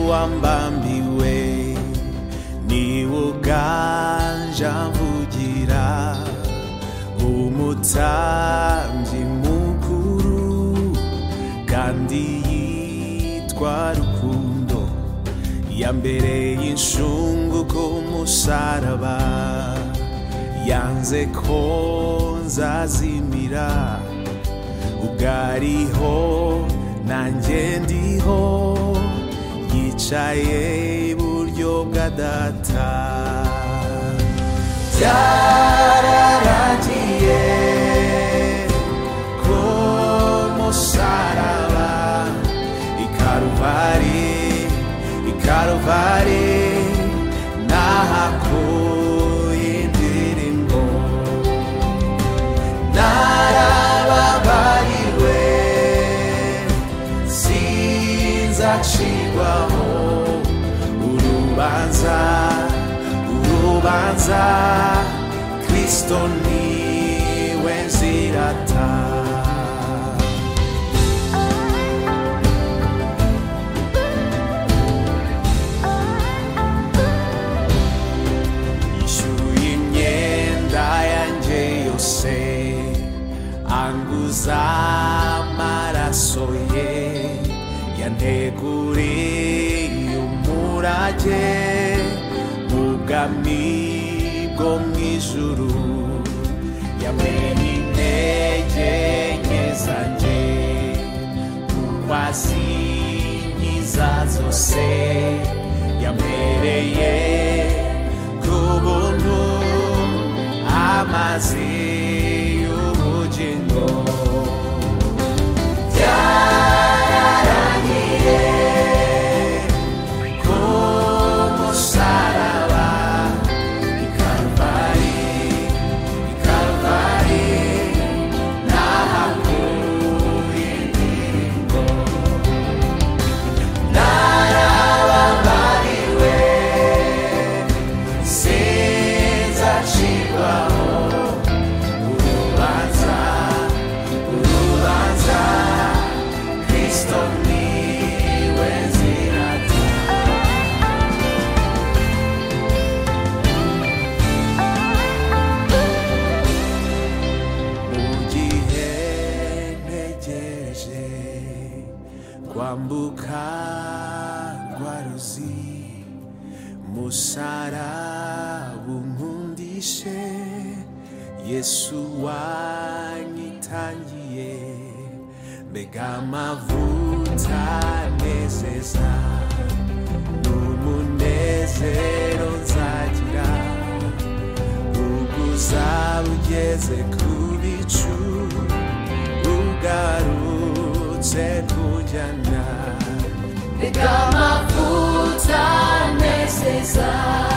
wambambiwe niwe uganje mvugira umutambyi mukuru kandi yitwa rukundo ya mbere y'inshungu ku musaraba yanze ko nzazimira ubwo ariho nanjye ndiho yicaye iburyo bwa data byararangiye ku musaraba ikaruvari ikaruvari nahakuye indirimbo narababariwe sinzacirwaho urubanza urubanza kristo niwe nzirata yishyuye imyenda yanjye yose anguza amaraso ye yanteguriye umurage mu bwami bwo mu ijuru yamenye intege nke zanjye kuko azinkiza zose yampereye ku buntu amazi y'ubugingo byararangiye ku musaraba i Karuvali i Karuvali nahakuye indirimbo narababariwe sinzacirwaho urubanza urubanza kristo niwe nzirata mugihe ntegereje kwambuka rwa ruzi musaraba unkundishe yesu wanyitangiye mbega amavuta nezeza n'umunezero nzagira ubuzaba ugeze ku bicu ugarutse kujyana Reka amavuta anezeza